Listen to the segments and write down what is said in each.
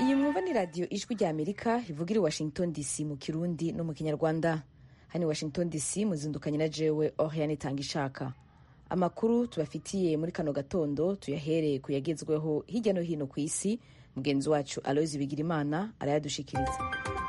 iyi mwumva ni radiyo ijwi rya amerika ivugira i washington dc mu kirundi no mu kinyarwanda hano i washington dc muzindukanye na jewe oriane itanga ishaka amakuru tubafitiye muri kano gatondo tuyahereye ku yagezweho hirya no hino ku isi mugenzi wacu aloyizi bigirimana arayadushikiriza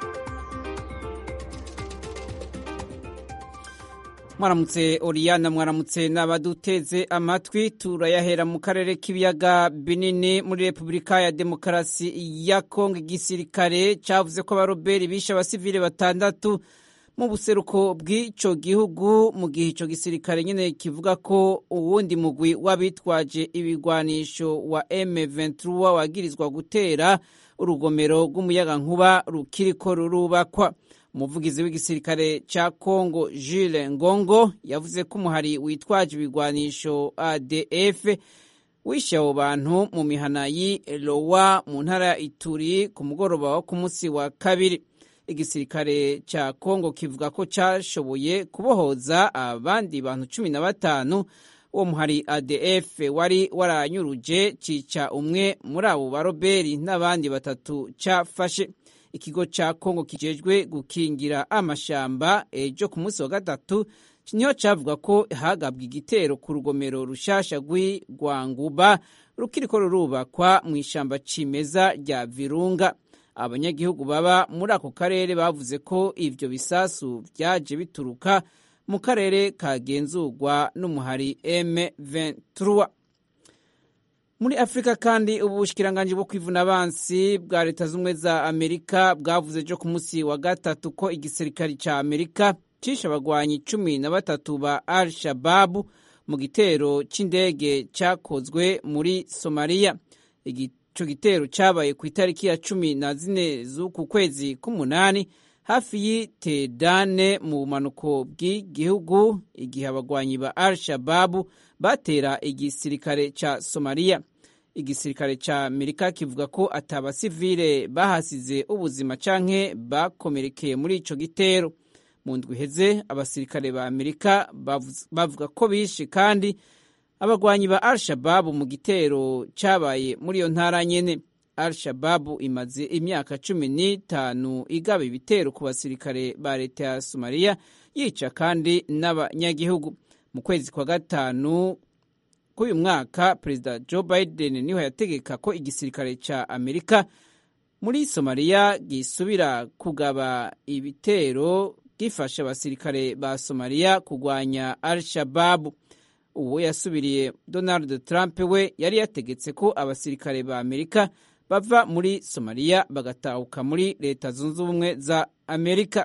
mwaramutse oriyana mwaramutse n'abaduteze amatwi turayahera mu karere k'ibiyaga binini muri repubulika ya demokarasi ya kongo igisirikare cyavuze ko abaroberi bishe abasivile batandatu mu buseruko bw'icyo gihugu mu gihe icyo gisirikare nyine kivuga ko uwundi mugwi w'abitwaje ibigwanisho wa M23 wagirizwa gutera urugomero rw'umuyagankuba rukiriko rurubakwa umuvugizi w'igisirikare cya Kongo Jules Ngongo yavuze ko umuhari witwaje ibigwanisho ADF wishe abo bantu mu mihana y'i Lowa mu ntara ya Ituri ku mugoroba wo ku munsi wa kabiri igisirikare cya Kongo kivuga ko cyashoboye kubohoza abandi bantu cumi na batanu uwo muhari ADF wari waranyuruje cica umwe muri abo baroberi n'abandi batatu cyafashe ikigo cya Kongo kijejwe gukingira amashamba ejo ku munsi wa gatatu niho cyavuga ko hagabwa igitero ku rugomero rushasha rw'Igwanguba rukiriko rurubakwa mu ishamba cimeza rya Virunga abanyagihugu baba muri ako karere bavuze ko ivyo bisasu vyaje bituruka mu karere kagenzurwa n'umuhari M23 muri afurika kandi ubushikiranganji bwo kwivuna abansi bwa leta z'ubumwe za amerika bwavuze ejo ku munsi wa gatatu ko igisirikari ca amerika cishe abagwanyi cumi na batatu ba al shababu mu gitero c'indege cakozwe muri somaliya ico gitero cabaye ku itariki ya cumi na zine z'uku kwezi k'umunani hafi y'itedane mu bumanuko bw'igihugu igihe abagwanyi ba al shababu batera igisirikare ca somaliya igisirikare ca amerika kivuga ko atabasivile bahasize ubuzima canke bakomerekeye muri ico gitero mu ndwi iheze abasirikare ba amerika bavuga ko bishe kandi abagwanyi ba al shababu mu gitero cabaye muri iyo ntara nyene al shababu imaze imyaka cumi n'itanu igaba ibitero ku basirikare ba leta ya somaliya yica kandi n'abanyagihugu mu kwezi kwa gatanu k'uyu mwaka perezida joe biden niho yategeka ko igisirikare ca amerika muri somaliya gisubira kugaba ibitero gifasha abasirikare ba somaliya kugwanya al shababu uwo yasubiriye donald trump we yari yategetse ko abasirikare ba amerika bava muri somaliya bagatahuka muri leta zunze ubumwe za amerika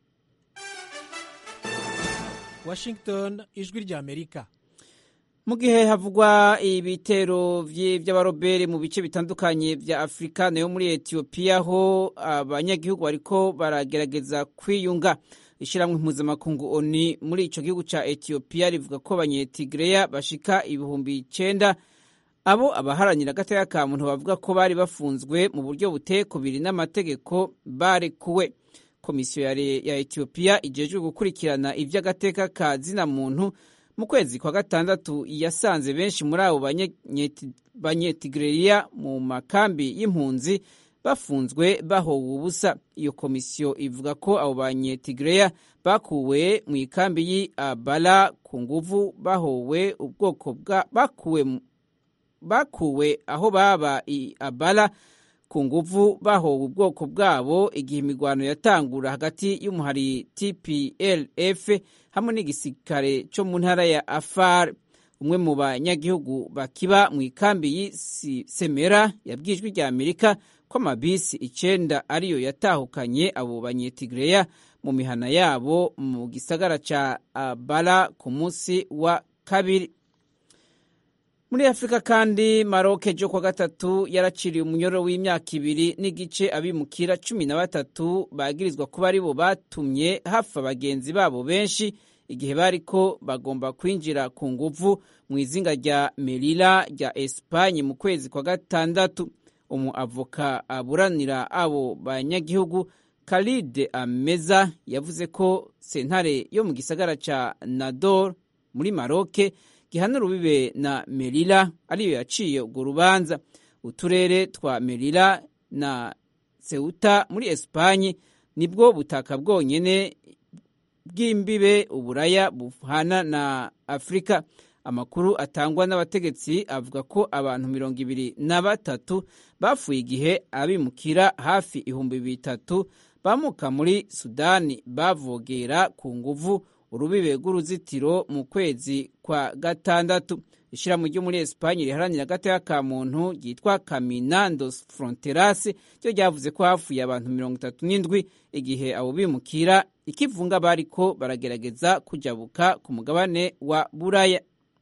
washington ijwi rya amerika mu gihe havugwa ibitero by'abarobere mu bice bitandukanye vya afurika nayo muri etiyopiya ho abanyagihugu bariko baragerageza kwiyunga ishyirahamwe mpuzamakungu oni muri ico gihugu ca etiyopiya rivuga ko abanyetigireya bashika ibihumbi icenda abo abaharanira agateka ka muntu bavuga ko bari bafunzwe mu buryo buteye kubiri n'amategeko barekuwe komisiyo ya etiyopiya ijejwe gukurikirana ivy'agateka ka zina muntu mu kwezi kwa gatandatu yasanze benshi muri abo banyetigreya mu makambi y'impunzi bafunzwe bahowe ubusa iyo komisiyo ivuga ko abo banyetigreya bakuwe mu ikambi y'i abala ku nguvu bahowe ubwoko bwa bakuwe bakuwe aho baba i abala ku nguvu bahowe ubwoko bwabo igihe imigwano yatangura hagati y'umuhari tplf hamwe n'igisirikare cyo mu ntara ya afar umwe mu banyagihugu bakiba mu ikambi y'isemera yabwijwe rya amerika ko amabisi icenda ariyo yatahukanye abo banyetigreya mu mihana yabo mu gisagara ca abala ku munsi wa kabiri muri afurika kandi maroke jo kwa gatatu yaraciriye umunyoro w'imyaka ibiri n'igice abimukira cumi na batatu bagirizwa kuba aribo batumye hafa bagenzi babo benshi igihe bariko bagomba kwinjira ku nguvu mu izinga rya merira rya esipanye mu kwezi kwa gatandatu umu avoka aburanira abo banyagihugu Khalid Ameza yavuze ko sentare yo mu gisagara ca Nador muri Maroke gihana urubibe na Melilla ariyo yaciye urwo rubanza uturere twa Melilla na Ceuta muri Espanye nibwo butaka bwonyene bw'imbibe uburaya buhana na Afurika amakuru atangwa n'abategetsi avuga ko abantu mirongo ibiri na batatu bapfuye igihe abimukira hafi ibihumbi bitatu bamuka muri Sudani bavogera ku nguvu urubibe rw'uruzitiro mu kwezi kwa gatandatu ishyirahamwe ryo muri Espanye riharanira agateka ka muntu ryitwa Caminandos Fronteras ryo ryavuze ko hafuye abantu mirongo itatu n'indwi igihe abo bimukira ikivunga bariko baragerageza kujabuka ku mugabane wa Buraya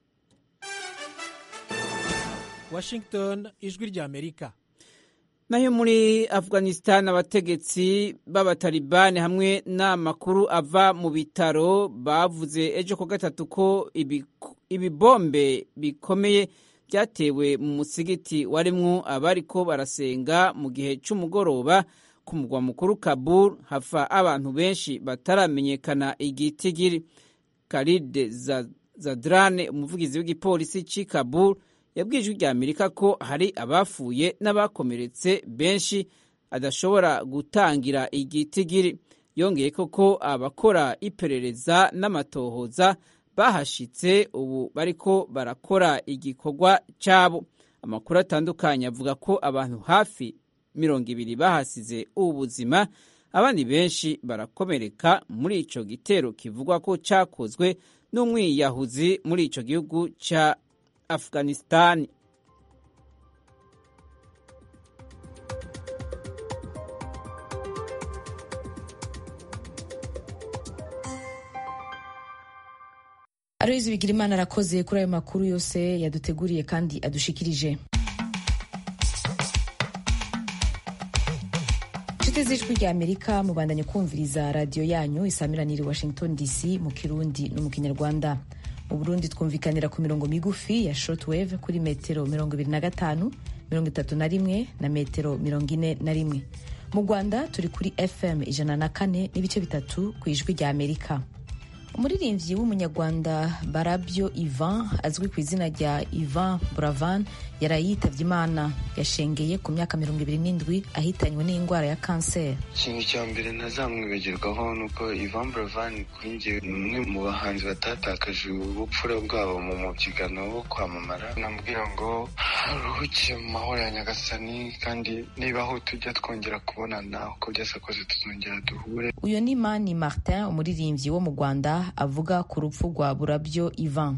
Washington ijwi rya Amerika nayo muri Afghanistan abategetsi b'abatalibani hamwe n'amakuru ava mu bitaro bavuze ejo ko gatatu ko ibibombe bikomeye byatewe mu musigiti warimwo abariko barasenga mu gihe c'umugoroba ku mugwa mukuru Kabul hafa abantu benshi bataramenyekana igitigiri Khalid Zadrane umuvugizi w'igipolisi c'i Kabul yabwiye ijwi rya Amerika ko hari abafuye n'abakomeretse benshi adashobora gutangira igitigiri yongeye ko ko abakora iperereza n'amatohoza bahashitse ubu bariko barakora igikorwa cyabo amakuru atandukanye avuga ko abantu hafi mirongo ibiri bahasize ubuzima abandi benshi barakomereka muri ico gitero kivugwa ko cakozwe n'umwiyahuzi muri ico gihugu ca Afghanistan. Aloyizi Bigirimana arakoze kuri ayo makuru yose yaduteguriye kandi adushikirije. inshuti z'ijwi rya amerika mubandanye kumviriza radiyo yanyu isamiraniye washington dc mu kirundi no mu kinyarwanda mu burundi twumvikanira ku mirongo migufi ya shortwave kuri metero mirongo ibiri na gatanu mirongo itatu na rimwe na metero mirongo ine na rimwe mu rwanda turi kuri fm ijana na kane n'ibice bitatu ku ijwi rya amerika umuririmbyi w'umunyarwanda barabyo ivan azwi ku izina rya ivan buravan yaraye yitabye imana yashengeye ku myaka mirongo ibiri n'indwi ahitanywe n'indwara ya kanseri ikintu cya mbere ntazamwibagirwaho ni uko ivan buravan kuri njye ni umwe mu bahanzi batatakaje ubupfura bwabo mu mubyigano wo kwamamara namubwira ngo ruhukiye mu mahoro ya nyagasani kandi niba aho tujya twongera kubonana uko byose kose tuzongera duhure uyu ni mani martin umuririmbyi wo mu rwanda avuga ku rupfu rwa burabyo ivan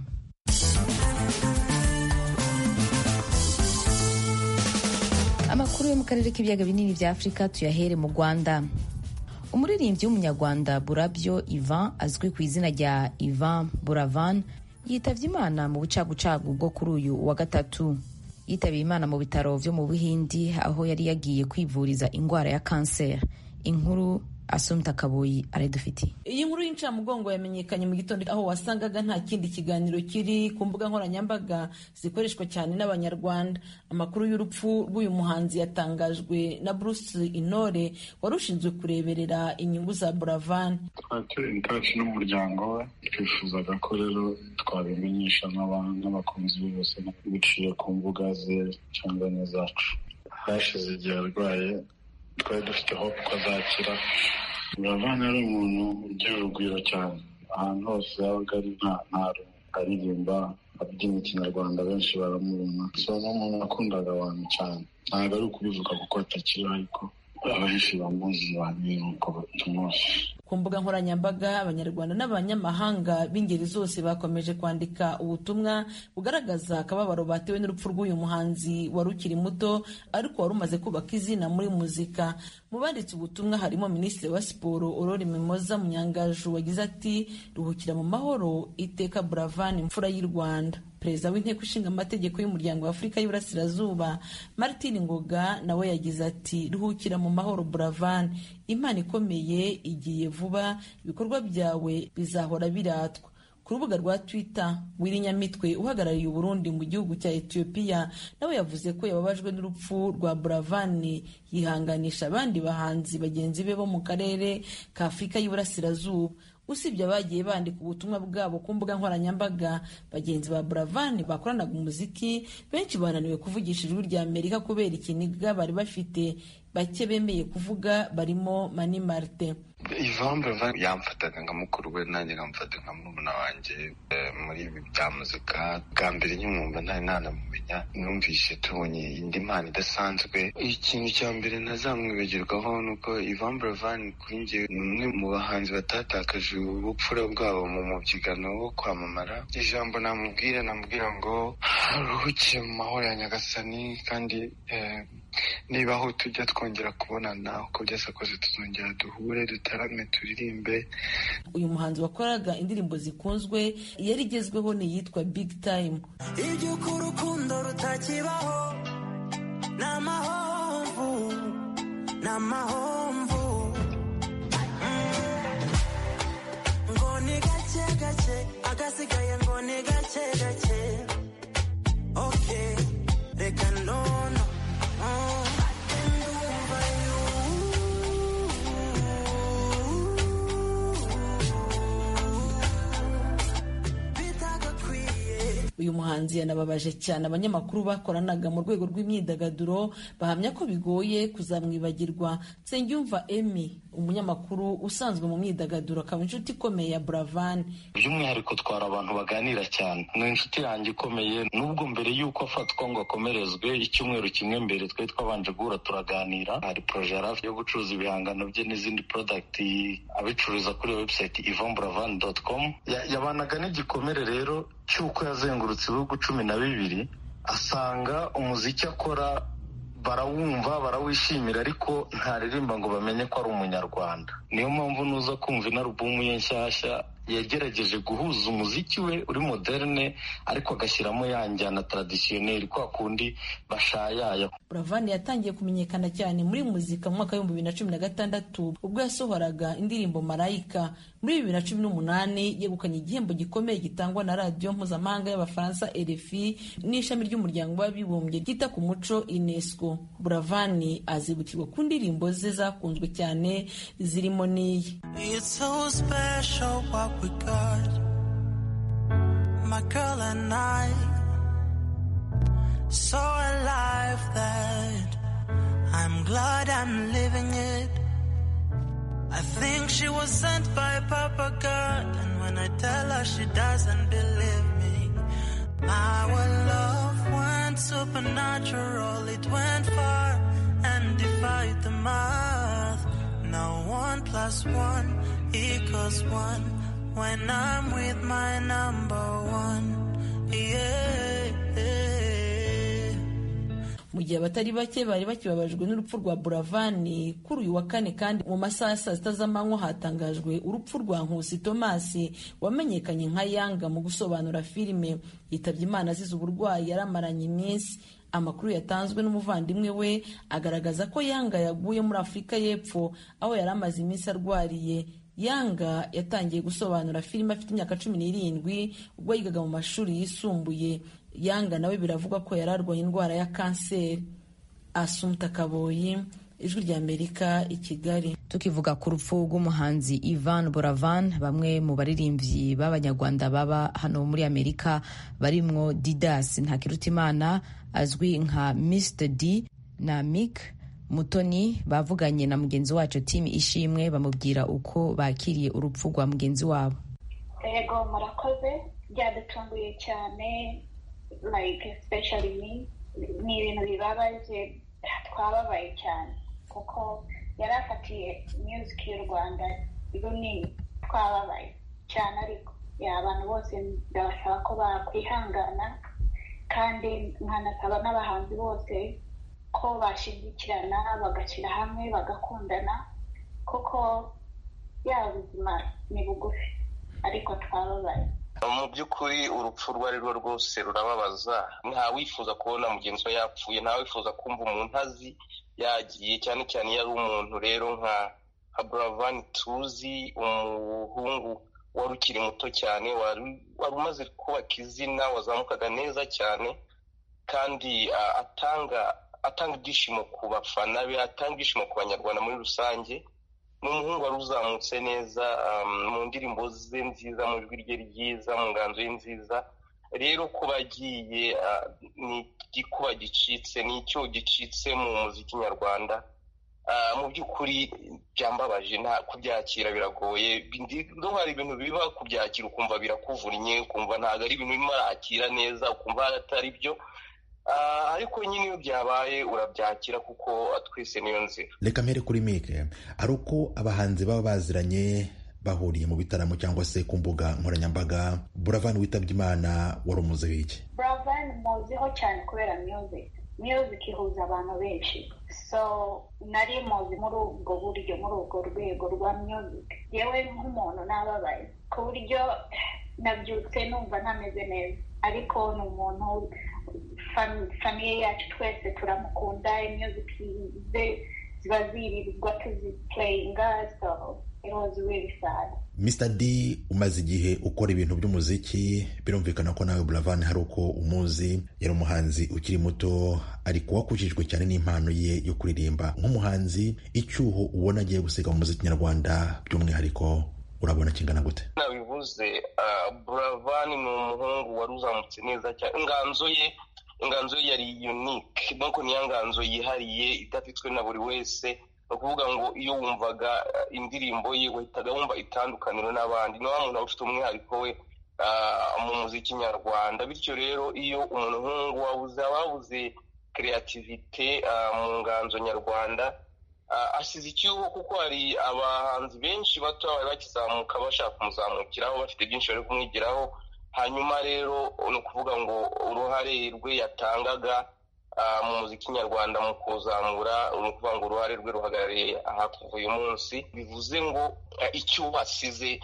amakuru yo mu karere k'ibiyaga binini bya afurika tuyahere mu rwanda umuririmbyi w'umunyarwanda burabyo ivan azwi ku izina rya ivan buravan yitabye imana mu bucagucagu bwo kuri uyu wa gatatu yitabiye imana mu bitaro byo mu buhindi aho yari yagiye kwivuriza indwara ya kanseri inkuru asumta kaboyi aradufitiye iyi nkuru y'incamugongo yamenyekanye mu gitondo aho wasangaga nta kindi kiganiro kiri ku mbuga nkoranyambaga zikoreshwa cyane n'abanyarwanda amakuru y'urupfu rw'uyu muhanzi yatangajwe na bruce intore wari ushinzwe kureberera inyungu za buravan twari turi taci n'umuryango we twifuzaga ko rero twabimenyesha n'abakunzi be bose biciye ku mbuga ze cyangwa n'izacu hashize igihe arwaye twari dufite hope ko azakira buravan yari umuntu ugira urugwiro cyane ahantu hose yabaga ari nta aririmba abyina ikinyarwanda benshi baramubona so ni umuntu wakundaga abantu cyane ntabwo ari ukubivuga kuko atakiriho ariko abenshi bamuzi bamenye uko tumuzi ku mbuga nkoranyambaga abanyarwanda n'abanyamahanga b'ingeri zose bakomeje kwandika ubutumwa bugaragaza akababaro batewe n'urupfu rw'uyu muhanzi wari ukiri muto ariko wari umaze kubaka izina muri muzika mu banditse ubutumwa harimo minisitiri wa siporo aurore mimoza munyangaju wagize ati ruhukira mu mahoro iteka buravan imfura y'u rwanda perezida w'inteko ishinga amategeko y'umuryango wa afurika y'iburasirazuba martin ngoga nawe yagize ati ruhukira mu mahoro buravan imana ikomeye igiye vuba ibikorwa byawe bizahora biratwa ku rubuga rwa twitter wirinyamitwe uhagarariye uburundi mu gihugu cya etiyopiya nawe yavuze ko yababajwe n'urupfu rwa buravani yihanganisha abandi bahanzi bagenzi be bo mu karere ka afurika y'iburasirazuba usibye abagiye bandika ubutumwa bwabo ku mbuga nkoranyambaga bagenzi ba buravani bakoranaga umuziki benshi bananiwe kuvugisha ijwi rya amerika kubera ikiniga bari bafite bake bemeye kuvuga barimo mani martin Ivan Buravan yamfataga nka mukuru we nanjye nkamufata nka murumuna wanjye muri ibi bya muzika bwa mbere nkimwumva ntari nanamumenya numvise tubonye indi mpano idasanzwe ikintu cya mbere ntazamwibagirwaho ni uko Ivan Buravan kuri njye ni umwe mu bahanzi batatakaje ubupfura bwabo mu mubyigano wo kwamamara ijambo namubwira namubwira ngo ruhukiye mu mahoro ya nyagasani kandi niba aho tujya twongera kubonana uko byose kose tuzongera duhure dutarame turirimbe uyu muhanzi wakoraga indirimbo zikunzwe yari igezweho ni iyitwa big time iby'uko urukundo rutakibaho ni amahomvu ni amahomvu ngo ni gake gake agasigaye ngo ni gake gake oke reka nono uyu muhanzi yanababaje cyane abanyamakuru bakoranaga mu rwego rw'imyidagaduro bahamya ko bigoye kuzamwibagirwa nsengiyumva emi umunyamakuru usanzwe mu myidagaduro akaba inshuti ikomeye ya buravan by'umwihariko twara abantu baganira cyane ni inshuti yanjye ikomeye nubwo mbere y'uko afatwa ngo akomerezwe icyumweru kimwe mbere twari twabanje guhura turaganira hari poroje yari hafi yo gucuruza ibihangano bye n'izindi porodagiti abicururiza kuri webusayiti ivamburavan doti komu yabanaga n'igikomere rero cy'uko yazengurutse ibihugu cumi na bibiri asanga umuziki akora barawumva barawishimira ariko ntaririmba ngo bamenye ko ari umunyarwanda niyo mpamvu nuza kumva inarubumu ye nshyashya yagerageje guhuza umuziki we uri moderne ariko agashyiramo ya njyana taradisiyoneri kwa kundi bashayaya buravani yatangiye kumenyekana cyane muri muzika mu mwaka w'ibihumbi bibiri na cumi na gatandatu ubwo yasohoraga indirimbo marayika muri bibiri na cumi n'umunani yegukanye igihembo gikomeye gitangwa na radiyo mpuzamahanga y'abafaransa rfi n'ishami ry'umuryango w'abibumbye ryita ku muco unesco buravani azibukirwa ku ndirimbo ze zakunzwe cyane zirimo n'iyi we got, my girl and I, so alive that I'm glad I'm living it. I think she was sent by Papa God, and when I tell her she doesn't believe me, our love went supernatural, it went far and defied the math. Now one plus one equals one. when I'm with my number one. Yeah. mu gihe abatari bake bari bakibabajwe n'urupfu rwa buravani kuri uyu wa kane kandi mu masaha ya saa sita z'amanywa hatangajwe urupfu rwa nkusi tomasi wamenyekanye nka yanga mu gusobanura filime yitabye imana azize uburwayi yaramaranye iminsi amakuru yatanzwe n'umuvandimwe we agaragaza ko yanga yaguye muri afurika y'epfo aho yari amaze iminsi arwariye yanga yatangiye gusobanura filime afite imyaka cumi n'irindwi ubwo yigaga mu mashuri yisumbuye yanga nawe biravugwa ko yari arwaye indwara ya kanseri asumta kaboyi ijwi rya amerika i kigali tukivuga ku rupfu rw'umuhanzi ivan buravan bamwe mu baririmbyi b'abanyarwanda baba hano muri amerika barimwo didas ntakirutimana azwi nka mr d na mick mutoni bavuganye na mugenzi wacu timu ishimwe bamubwira uko bakiriye urupfu rwa mugenzi wabo yego murakoze byadutunguye cyane like especially me ni ibintu bibabaje twababaye cyane kuko yari afatiye music y'u rwanda runini twababaye cyane ariko abantu bose ndabasaba ko bakwihangana kandi nkanasaba n'abahanzi bose ko bashyigikirana bagashyira hamwe bagakundana kuko yaba ubuzima ni bugufi ariko twababaye mu by'ukuri urupfu urwo ari rwo rwose rurababaza nta wifuza kubona mugenzi we yapfuye nta wifuza kumva umuntu azi yagiye cyane cyane iyo ari umuntu rero nka buravani tuzi umuhungu wari ukiri muto cyane wari umaze kubaka izina wazamukaga neza cyane kandi atanga atanga ibyishimo ku bafana be atanga ibyishimo ku banyarwanda muri rusange ni umuhungu wari uzamutse neza mu ndirimbo ze nziza mu ijwi rye ryiza mu nganzo ye nziza rero kuba agiye ni igikuba gicitse ni icyo gicitse mu muziki nyarwanda mu by'ukuri byambabaje nta kubyakira biragoye no hari ibintu biba kubyakira ukumva birakuvunnye ukumva ntabwo ari ibintu birimo arakira neza ukumva atari byo ariko nyine iyo byabaye urabyakira kuko twese niyo nzira reka mpere kuri mike ari uko abahanzi baba baziranye bahuriye mu bitaramo cyangwa se ku mbuga nkoranyambaga buravani witabye imana wari umuze w'iki buravani muziho cyane kubera music music ihuza abantu benshi so nari muzi muri ubwo buryo muri ubwo rwego rwa music yewe nk'umuntu nababaye ku buryo nabyutse numva ntameze neza ariko ni umuntu famiye yacu twese turamukunda music ze ziba zirirwa tuzipureyinga so it was really sad Mr D umaze igihe ukora ibintu by'umuziki birumvikana ko nawe Buravan hari uko umuzi yari umuhanzi ukiri muto ariko wakujijwe cyane n'impano ye yo kuririmba nk'umuhanzi icyuho ubona agiye gusiga mu muziki nyarwanda by'umwihariko urabona kingana gute nabivuze Buravan ni umuhungu wari uzamutse neza cyane inganzo ye inganzo ye yari unique donc niyo nganzo yihariye idafitwe na buri wese ni ukuvuga ngo iyo wumvaga indirimbo ye wahitaga wumva itandukaniro n'abandi ni wa muntu ufite umwihariko we mu muziki nyarwanda bityo rero iyo umuntu nk'ubu wabuze ababuze kreativite mu nganzo nyarwanda asize icyuho kuko hari abahanzi benshi bato bari bakizamuka bashaka kumuzamukiraho bafite byinshi bari kumwigiraho hanyuma rero ni ukuvuga ngo uruhare rwe yatangaga mu muziki nyarwanda mu kuzamura ni ukuvuga ngo uruhare rwe ruhagarariye aha kuva uyu munsi bivuze ngo icyo wasize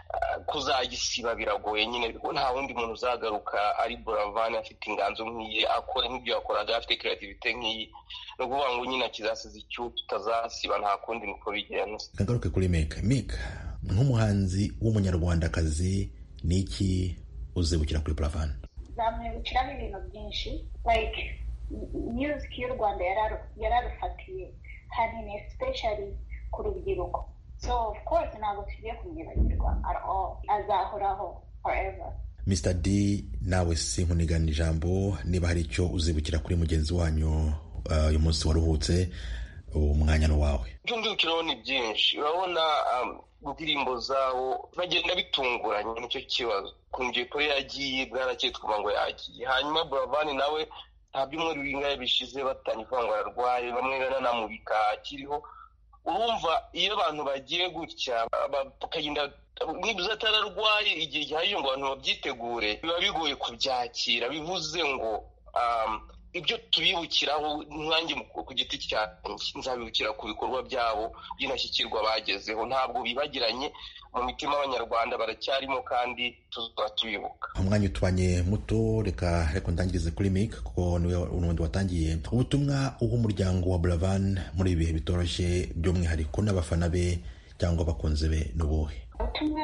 kuzagisiba biragoye nyine nta wundi muntu uzagaruka ari buravani afite inganzo nk'iyi akora nk'ibyo yakoraga afite kreativite nk'iyi ni ukuvuga ngo nyine akizasize icyo tutazasiba nta kundi niko bigenza kagaruke kuri meka meka nk'umuhanzi w'umunyarwandakazi ni iki uzibukira kuri buravani zamwibukiramo ibintu byinshi like music y'u rwanda yararufatiye hanini especially ku rubyiruko so of course ntabwo tugiye kumwibagirwa at all azahoraho forever Mr D nawe sinkunigana ijambo niba hari icyo uzibukira kuri mugenzi wanyu uyu munsi waruhutse umwanya ni wawe ibyo ndibukiraho ni byinshi urabona indirimbo zabo bagenda bitunguranye nicyo kibazo ku ngeko yagiye bwarakeye twumva ngo yagiye hanyuma buravani nawe nta byumweru bingahe bishize batangiye kuvuga ngo ararwaye bamwe banamubika akiriho urumva iyo abantu bagiye gutya bakagenda niba atararwaye igihe gihagije ngo abantu babyitegure biba bigoye kubyakira bivuze ngo ibyo tubibukiraho nkange ku giti cyanjye nzabibukira ku bikorwa byabo by'indashyikirwa bagezeho ntabwo bibagiranye mu mitima y'abanyarwanda baracyarimo kandi tuzaba tubibuka umwanya utubanye muto reka reka ndangirize kuri mike kuko niwe n'ubundi watangiye ubutumwa uha umuryango wa buravan muri ibi bihe bitoroshye by'umwihariko n'abafana be cyangwa abakunzi be n'ubuhe ubutumwa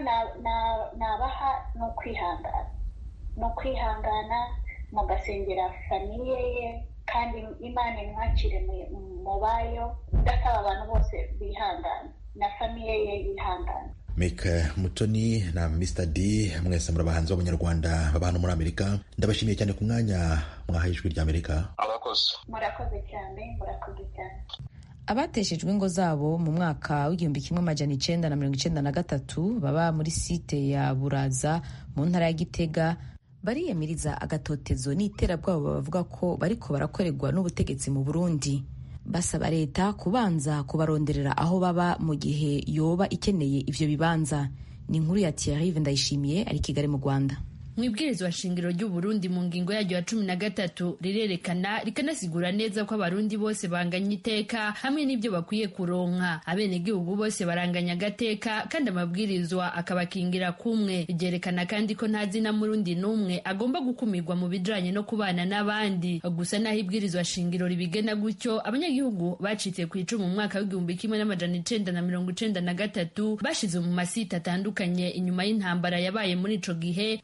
nabaha ni ukwihangana ni ukwihangana mugasengera famiye ye kandi imana imwakire mu bayo ndasaba abantu bose bihangana na famiye ye yihangana mike mutoni na mr d mwese muri abahanzi b'abanyarwanda baba hano muri amerika ndabashimiye cyane ku mwanya mwahaye ijwi rya amerika murakoze murakoze cyane murakoze cyane abateshejwe ingo zabo mu mwaka w'igihumbi kimwe amajana icenda na mirongo icenda na gatatu baba muri site ya buraza mu ntara ya gitega bariyamiriza agatotezo n'iterabwoba bavuga ko bariko barakorerwa n'ubutegetsi mu burundi basaba leta kubanza kubaronderera aho baba mu gihe yoba ikeneye ivyo bibanza ni inkuru ya Thierry Ndayishimiye ari Kigali mu Rwanda mu ibwirizwa shingiro ry'uburundi mu ngingo yaryo ya cumi na gatatu rirerekana rikanasigura neza ko abarundi bose banganya iteka hamwe n'ibyo bakwiye kuronka abenegihugu bose baranganya agateka kandi amabwirizwa akabakingira kumwe ryerekana kandi ko nta zina murundi n'umwe agomba gukumirwa mu bijanye no kubana n'abandi gusa naho ibwirizwa shingiro ribigena gutyo abanyagihugu bacitse ku icumu mu mwaka w'igihumbi kimwe n'amajana icenda na mirongo icenda na gatatu bashize mu masite atandukanye inyuma y'intambara yabaye muri ico gihe bavuga ko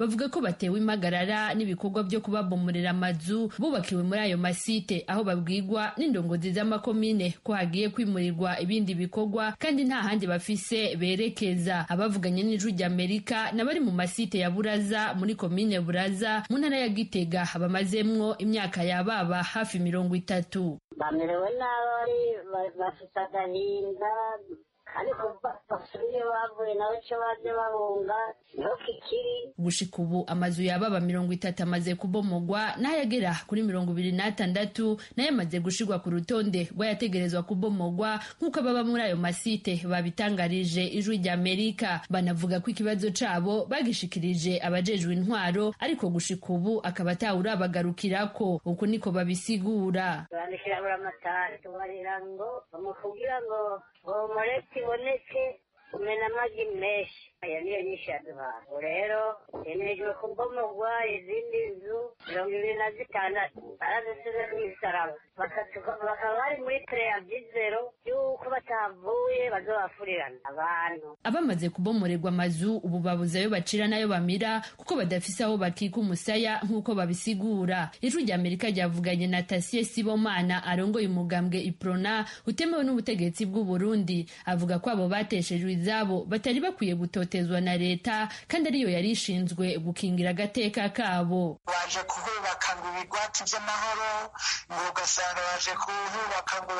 batewe impagarara n'ibikorwa byo kubabomorera amazu bubakiwe muri ayo masite aho babwirwa n'indongozi z'amakomine ko hagiye kwimurirwa ibindi bikorwa kandi nta handi bafise berekeza abavuganye n'ijwi ry'amerika n'abari mu masite ya buraza muri komine buraza mu ntara ya gitega bamazemwo imyaka yababa hafi mirongo itatu bamerewe nabi bafite agahinda ariko basubiye bavuye nawe icyo baje bahunga niho kikiri gushika ubu amazu yababa mirongo itatu amaze kubomogwa n'ayagera kuri mirongo ibiri n'atandatu nayo amaze gushirwa ku rutonde rw'ayategerezwa kubomogwa nk'uko ababa muri ayo masite babitangarije ijwi ry'amerika banavuga ko ikibazo cabo bagishikirije abajejwe intwaro ariko gushika ubu akaba atawurabagarukirako uku niko babisigura bandikira buri amatara tubarira ngo bamukubwira ngo bomore kiboneke kumena amagi menshi aya niyo nyinshi yaduhaye ubu rero hemejwe kubomogwa izindi nzu mirongo ibiri na zitandatu barazisize ku misaraba bakaba bari muri preavizero y'uko batavuye bazobafurirana abantu abamaze kubomorerwa amazu ubu babuze ayo bacira n'ayo bamira kuko badafise aho bakika umusaya nk'uko babisigura ijwi rya amerika ryavuganye na tasiye sibomana arongoye umugambwe iprona utemewe n'ubutegetsi bw'u burundi avuga ko abo bateshejwe izabo batari bakwiye gutotezwa na leta kandi ariyo yari ishinzwe gukingira agateka kabo baje kuhubaka ngo ibigwati by'amahoro ngo ugasanga baje kuhubaka ngo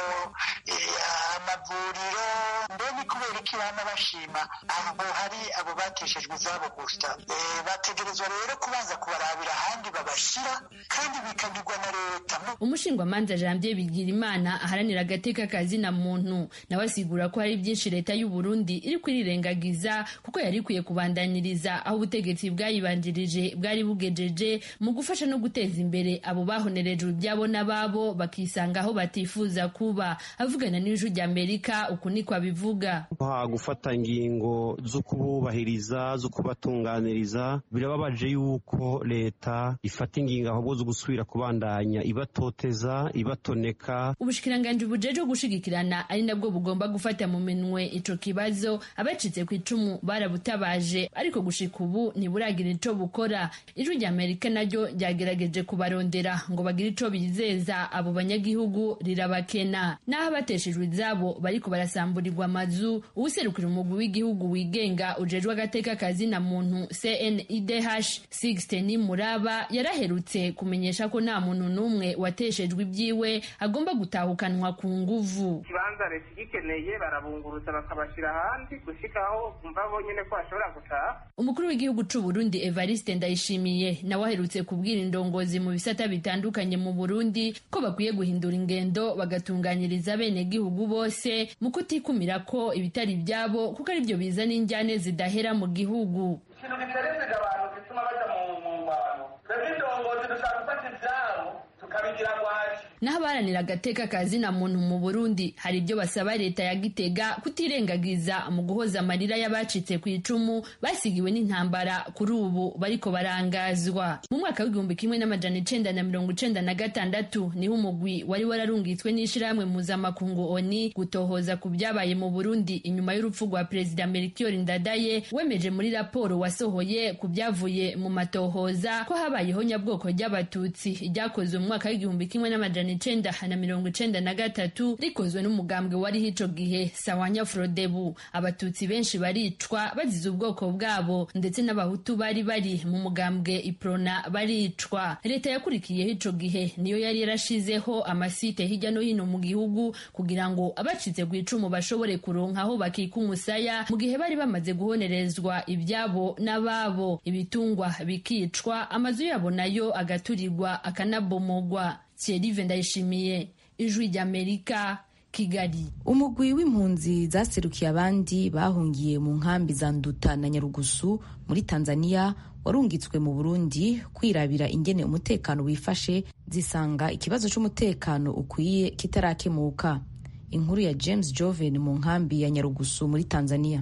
amavuriro mbe ni kubera iki bana bashima aho hari abo bateshejwe izabo gusa bategerezwa rero kubanza kubarabira ahandi babashyira kandi bikagirwa na leta umushingwamanza janvier bigirimana aharanira agateka kazina muntu nawe asigura ko hari byinshi leta y'u burundi iri kwirirengagiza kuko yari ikwiye kubandaniriza aho ubutegetsi bwayibanjirije bwari bugejeje mu gufasha no guteza imbere abo bahonerejwe ibyabo n'ababo bakisanga aho batifuza kuba avugana n'ijwi rya amerika uku niko abivuga gufata ingingo zo kububahiriza zo kubatunganiriza birababaje yuko leta ifata ingingo ahubwo zo gusubira kubandanya ibatoteza ibatoneka ubushikiranganji bujeje gushigikirana ari nabwo bugomba gufata mu minwe ico kibazo abacitse ku icumu barabutabaje ariko gushika ubu ntiburagira ico bukora ijwi rya amerika naryo ryagerageje kubarondera ngo bagire ico bizeza abo banyagihugu rirabakena n'aho abateshejwe izabo bariko barasamburirwa amazu uwuserukira umugwi w'igihugu wigenga ujejwe agateka kazina muntu cnidh sixten muraba yaraherutse kumenyesha ko nta muntu n'umwe wateshejwe ibyiwe agomba gutahukanwa ku nguvu ikibanza leta igikeneye barabunguruza bakabashyira ahandi gushikaho bumva bonyine ko bashobora gutaha umukuru w'igihugu c'u Burundi Evariste Ndayishimiye nawe aherutse kubwira indongozi mu bisata bitandukanye mu Burundi ko bakwiye guhindura ingendo bagatunganyiriza bene gihugu bose mu kutikumira ko ibitari ibyabo kuko ari byo bizana injyane zidahera mu gihugu ikintu giterezega abantu gituma baja mu ngwano twebwe indongozi dushaka gufata ivyabo tukabigira ngwaci n'abaharanira agateka kazina muntu mu burundi hari ibyo basaba leta ya gitega kutirengagiza mu guhoza amarira y'abacitse ku icumu basigiwe n'intambara kuri ubu bariko barangazwa mu mwaka w'igihumbi kimwe n'amajana icenda na mirongo icenda na gatandatu niho umugwi wari wararungitswe n'ishirahamwe mpuzamakungu oni gutohoza ku byabaye mu burundi inyuma y'urupfu rwa perezida melchior ndadaye wemeje muri raporo wasohoye ku byavuye mu matohoza ko habayeho nyabwoko ry'abatutsi ryakozwe mu mwaka w'igihumbi kimwe n'amajana icenda na mirongo icenda na gatatu rikozwe n'umugambwe wariho ico gihe sawanya frodebu abatutsi benshi baricwa bazize ubwoko bwabo ndetse n'abahutu bari bari mu mugambwe iprona baricwa leta yakurikiyeho ico gihe niyo yari yarashizeho amasite hirya no hino mu gihugu kugira ngo abacitse ku icumu bashobore kuronka aho bakika umusaya mu gihe bari bamaze guhonerezwa ibyabo n'ababo ibitungwa bikicwa amazu yabo nayo agaturirwa akanabomogwa Thierry Ndayishimiye ijwi ry'Amerika Kigali umugwi w'impunzi zaserukiye abandi bahungiye mu nkambi za Nduta na Nyarugusu muri Tanzania warungitswe mu Burundi kwirabira ingene umutekano wifashe zisanga ikibazo c'umutekano ukwiye kitarakemuka inkuru ya James Joven mu nkambi ya Nyarugusu muri Tanzania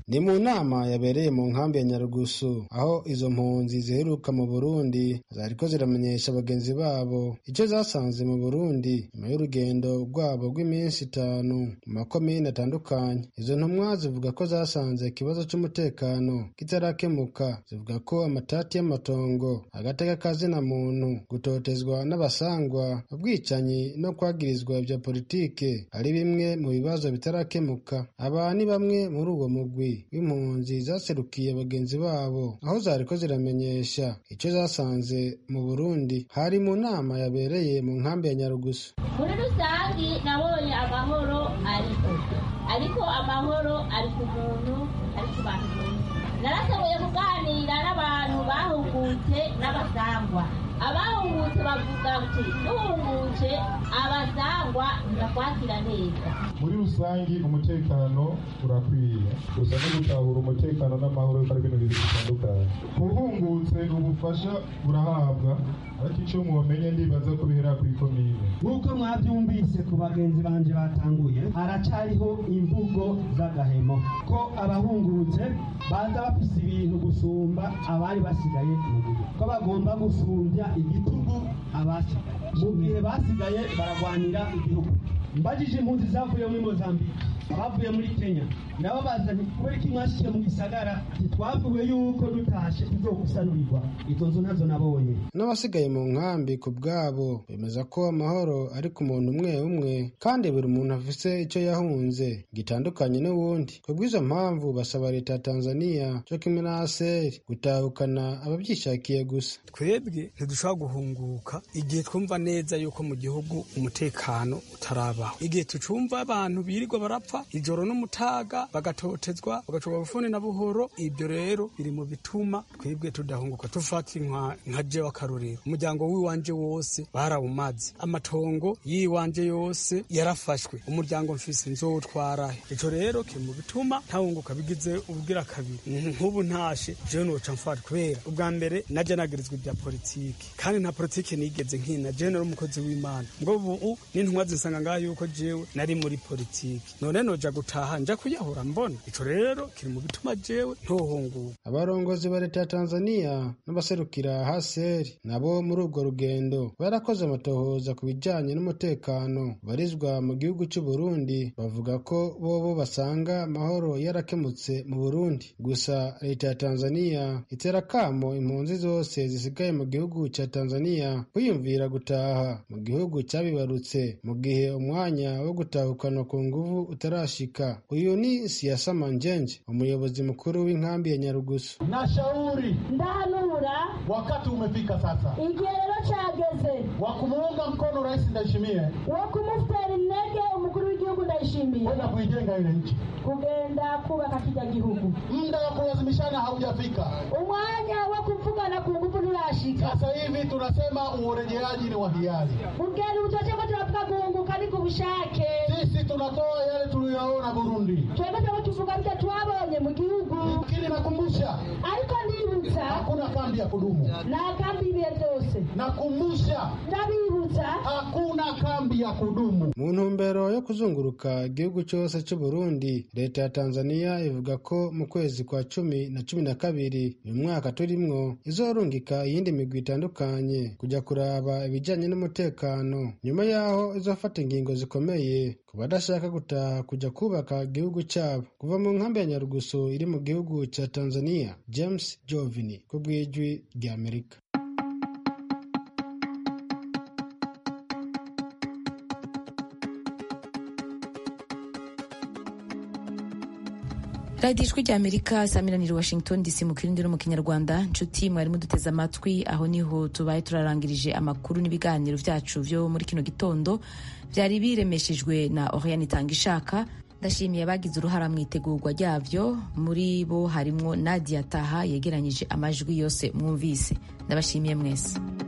ni mu nama yabereye mu nkambi ya nyarugusu aho izo mpunzi ziheruka mu burundi zariko ziramenyesha bagenzi babo icyo zasanze mu burundi nyuma y'urugendo rwabo rw'iminsi itanu mu makomine atandukanye izo ntumwa zivuga ko zasanze ikibazo cy'umutekano kitarakemuka zivuga ko amatati y'amatongo agateka kazina muntu gutotezwa n'abasangwa ubwicanyi no kwagirizwa ibya politike ari bimwe mu bibazo bitarakemuka aba ni bamwe muri uwo mugwi w'impunzi zaserukiye bagenzi babo aho zariko ziramenyesha icyo zasanze mu burundi hari mu nama yabereye mu nkambi ya nyarugusu muri rusange nabonye amahoro ariko ariko amahoro ari ku muntu ari ku bantu narashoboye kuganira n'abantu bahungutse n'abasangwa abahungutse bavuga ati duhungutse abasangwa ntibakwakira neza muri rusange umutekano urakwiye gusa no gutahura umutekano n'amahoro ko ari ibintu bibiri bitandukanye uhungutse ubufasha burahabwa ariko icyo mumenye ndibaza ko bihera ku ikomine nk'uko mwabyumvise ku bagenzi banje batanguye haracariho imvugo z'agahemo ko abahungutse baza bafise ibintu gusumba abari basigaye mu gihugu ko bagomba gusumbya igitugu abasigaye mu gihe basigaye baragwanira igihugu mbajije impunzi zavuye muri mozambique abavuye muri kenya ndababaza nti kubera iki mwashikiye mu gisagara ntitwavuwe yuko dutashe tuzogusanurirwa izo nzu nazo nabonye n'abasigaye mu nkambi ku bwabo bemeza ko amahoro ari ku muntu umwe umwe kandi buri muntu afise icyo yahunze gitandukanye n'uwundi ku bw'izo mpamvu basaba leta ya tanzania cyo kimwe na aseri gutahukana ababyishakiye gusa twebwe ntidushobora guhunguka igihe twumva neza yuko mu gihugu umutekano utarabaho igihe tucumva abantu birirwa barapfa ijoro n'umutaga bagatotezwa bagacurwa bufuni na buhoro ibyo rero biri mu bituma twebwe tudahunguka tufata nka je w'akarorero umuryango w'iwanje wose barawumaze amatongo y'iwanje yose yarafashwe umuryango mfise nzowutwarahe ico rero kiri mu bituma ntahunguka bigize ubwira kabiri nk'ubu ntashe jewe noca mfata kubera ubwa mbere naje nagirizwa ibya politiki kandi nta politiki nigeze nkina jewe nari umukozi w'imana mbwo ubu n'intumwa zisanga ngaho yuko jewe nari muri politiki none noja gutaha nja kuyahura mbona ico rero kiri mu bituma jewe ntohunguka abarongozi ba leta ya tanzania n'abaserukira haseri nabo muri urwo rugendo barakoze amatohoza ku bijanye n'umutekano barizwa mu gihugu cy'u burundi bavuga ko bobo basanga amahoro yarakemutse mu burundi gusa leta ya tanzania itera kamo impunzi zose zisigaye mu gihugu cya tanzania kwiyumvira gutaha mu gihugu cyabibarutse mu gihe umwanya wo gutahukana ku nguvu utarashika uyu ni siasa manjenje umuyobozi mukuru w'inkambi ya nyarugusu nashauri ndahanura wakati umefika sasa igihe rero cyageze wa kumuunga mkono rais ndayishimiye wo kumutera intege umukuru w'igihugu ndayishimiye kwenda kuijenga ile nchi kugenda kubaka kijya gihugu muda wa kulazimishana haujafika umwanya wo kuvugana ku nguvu nturashika sasa hivi tunasema urejeaji ni wa hiari ubwira ubutoke ko turavuga guhunguka ni ku bushake sisi tunatoa yale tuliyoona burundi twebwe turiko tuvuga byo twabonye mu gihugu lakini nakumbusha ariko ndibutsa hakuna kambi ya kudumu nta kambi ibihe byose nakumbusha ndabibutsa hakuna kambi ya kudumu mu ntumbero yo kuzunguruka igihugu cyose cy'u burundi leta ya tanzania ivuga ko mu kwezi kwa cumi na cumi na kabiri uyu mwaka turimwo izorungika iyindi migwi itandukanye kujya kuraba ibijyanye n'umutekano nyuma y'aho izofata ingingo zikomeye ku badashaka gutaha kujya kubaka igihugu cyabo kuva mu nkambi ya nyarugusu iri mu gihugu cya tanzania james jovini ku bw'ijwi ry'amerika radiyo ijwi rya amerika saa miraniro washington dc mu kirindi no mu kinyarwanda nshuti mwari muduteze amatwi aho niho tubaye turarangirije amakuru n'ibiganiro byacu byo muri kino gitondo byari biremeshejwe na oriane itanga ishaka ndashimiye abagize uruhara mu itegurwa ryabyo muri bo harimo nadia taha yegeranyije amajwi yose mwumvise ndabashimiye mwese